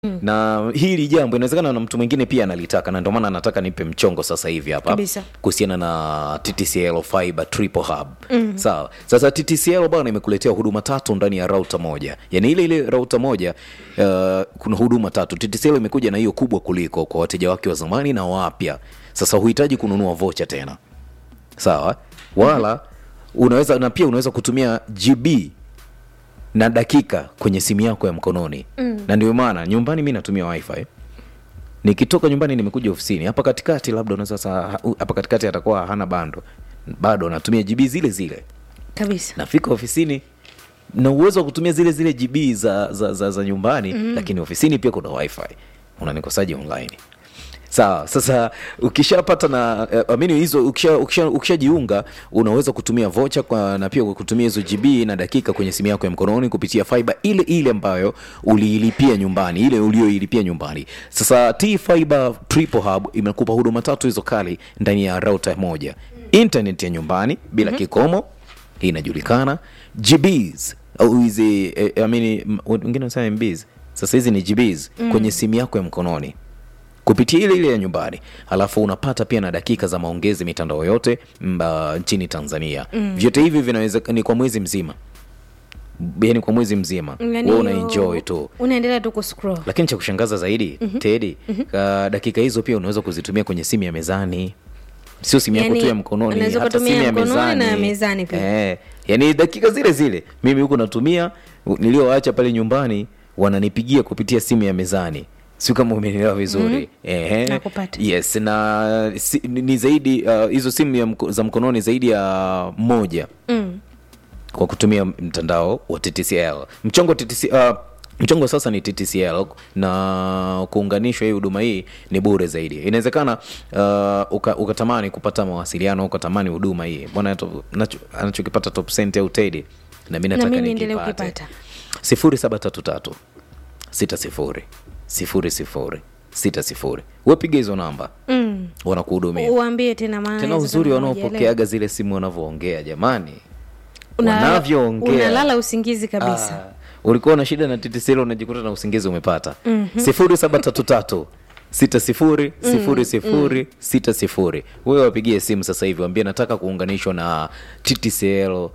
na hili jambo inawezekana na mtu mwingine pia analitaka na ndio maana anataka nipe mchongo sasa hivi hapa Kabisa. kuhusiana na TTCL Fiber Triple Hub. Sawa. Sasa TTCL bwana imekuletea huduma tatu ndani ya router moja. Yaani ile ile router moja uh, kuna huduma tatu. TTCL imekuja na hiyo kubwa kuliko kwa wateja wake wa zamani na wapya. Sasa huhitaji kununua vocha tena. Sawa? Wala unaweza na pia unaweza kutumia GB na dakika kwenye simu yako ya mkononi mm. na ndio maana nyumbani mi natumia wifi nikitoka nyumbani nimekuja ofisini hapa katikati labda unaweza sasa hapa katikati atakuwa hana bando bado natumia gb zile zile kabisa nafika ofisini na uwezo wa kutumia zile zile gb za, za, za, za nyumbani mm. lakini ofisini pia kuna wifi unanikosaji online sawa sasa ukishapata na eh, amini hizo ukishajiunga ukisha, ukishajiunga, unaweza kutumia vocha kwa, na pia kutumia hizo gb na dakika kwenye simu yako ya mkononi kupitia fiber ile ile ambayo uliilipia nyumbani ile ulioilipia nyumbani sasa t fiber triple hub imekupa huduma tatu hizo kali ndani ya router moja internet ya nyumbani bila mm-hmm. kikomo hii inajulikana gbs au hizi eh, I mean, m- wengine wanasema mbs sasa hizi ni gbs mm. kwenye simu yako ya mkononi kupitia ile ile ya nyumbani halafu unapata pia na dakika za maongezi mitandao yote mba, nchini tanzania mm. vyote hivi vinaweza ni kwa mwezi mzima yani kwa mwezi mzima Yaani wewe una hiyo- enjoy tu unaendelea tu kuscroll lakini cha kushangaza zaidi mm-hmm. tedi mm-hmm. dakika hizo pia unaweza kuzitumia kwenye simu ya mezani sio simu yako Yaani, tu ya mkononi unaweza hata kutumia simu ya mkononi mezani na ya mezani pia. eh, yani dakika zile zile mimi huku natumia nilioacha pale nyumbani wananipigia kupitia simu ya mezani sio kama umenielewa vizuri mm-hmm. Ehe. Nakupata. yes na si, ni ni zaidi uh, hizo simu ya mko, za mkononi zaidi ya moja mm. kwa kutumia mtandao wa TTCL. Mchongo TTC, uh, mchongo sasa ni TTCL na kuunganishwa hii huduma hii ni bure zaidi. Inawezekana uh, uka, ukatamani kupata mawasiliano ukatamani huduma hii bwana, to- nacho- anachokipata Top Cent au Teddy na mimi nataka mimi niendelee nikipate kukipata. sifuri saba tatu tatu sita sifuri sifuri sifuri sita sifuri. Wepiga hizo namba Mm. wanakuhudumia. uambie tena maana Tena hizo uzuri kama hujaelewa. wanaopokeaga zile simu wanavyoongea jamani, Unalala- wanavyoongea unalala usingizi kabisa Ah, ulikuwa na shida na TTCL unajikuta na usingizi umepata sifuri saba tatu tatu sita sifuri sifuri sifuri sita sifuri wewe wapigie simu sasa hivi wambie nataka kuunganishwa na TTCL uh,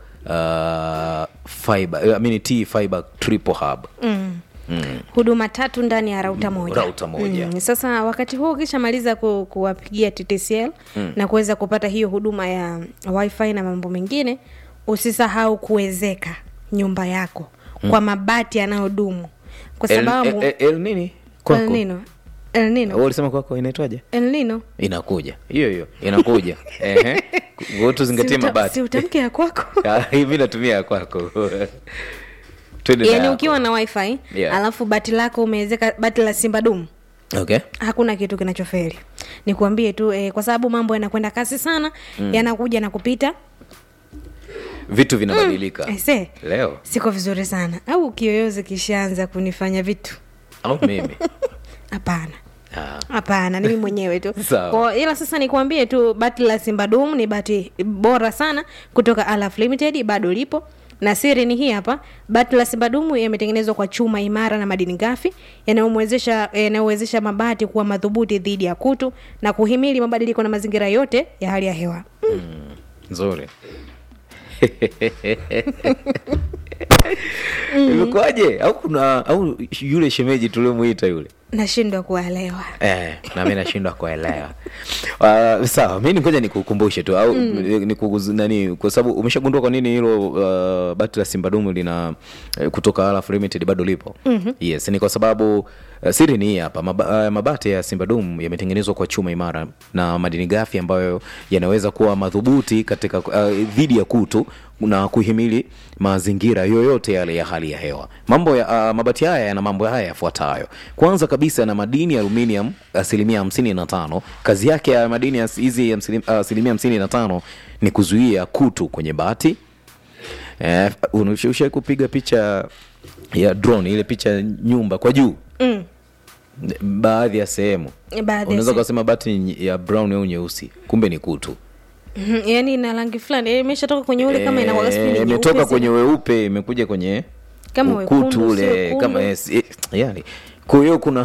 fiber, I mean, T fiber triple hub huduma tatu ndani ya rauta moja Rauta moja. Mm. Sasa wakati huo ukishamaliza ku, kuwapigia TTCL mm. na kuweza kupata hiyo huduma ya wifi na mambo mengine, usisahau kuwezeka nyumba yako mm. kwa mabati yanayodumu kwa El, sababu el, el, nini El kwako Nino El Nino Wewe ulisema kwako inaitwaje El Nino inakuja hiyo hiyo inakuja ehe Kwa tuzingatie Si uta- mabati si utamke ya kwako Ah, hivi natumia ya kwako twende na yani yako. ukiwa na wifi Yeah. alafu bati lako umewezeka bati la simba dumu okay hakuna kitu kinachoferi nikuambie tu eh, kwa sababu mambo yanakwenda kasi sana mm. yanakuja na kupita vitu vinabadilika Aise, leo siko vizuri sana au kiyoyozi kishaanza kunifanya vitu au mimi hapana Ah, hapana ni mimi mwenyewe tu Sawa. Kwa- ila sasa nikuambie tu bati la simbadum ni bati bora sana kutoka alaf limited bado lipo na siri ni hii hapa bati la simbadumu yametengenezwa kwa chuma imara na madini gafi yanayomwezesha yanayowezesha mabati kuwa madhubuti dhidi ya kutu na kuhimili mabadiliko na mazingira yote ya hali ya hewa nzuri imekuwaje au kuna au yule shemeji tuliomwita yule nashindwa kuelewa Eh, na mi nashindwa kuelewa uh, sawa mi ningoja nikukumbushe tu au mm. nikuguz, nani kwa sababu umeshagundua kwa nini hilo uh, bati la simbadumu lina eh, kutoka Alaf limited bado lipo mm-hmm. yes ni kwa sababu uh, siri ni hii hapa Maba, uh, mabati ya simbadumu yametengenezwa kwa chuma imara na madini gafi ambayo yanaweza kuwa madhubuti katika uh, dhidi ya kutu na kuhimili mazingira yoyote yale ya hali ya hewa mambo ya uh, mabati haya yana mambo haya yafuatayo kwanza kabisa yana madini ya aluminium asilimia hamsini na tano kazi yake ya madini ya hizi ya msilim- asilimia hamsini na tano ni kuzuia kutu kwenye bati eh, ushai kupiga picha ya drone ile picha ya nyumba kwa juu mm. baadhi ya sehemu baadhi ya unaweza se- ukasema bati ni ya brown au nyeusi kumbe ni kutu Mhm, yaani ina rangi fulani eh, imeshatoka kwenye ule kama inakuwa sijui ni Eh, nyeupe imetoka zile. kwenye weupe imekuja kwenye Kama ukutu wekundu, si ule wekundu. kama yes, eh, yani kwa hiyo kuna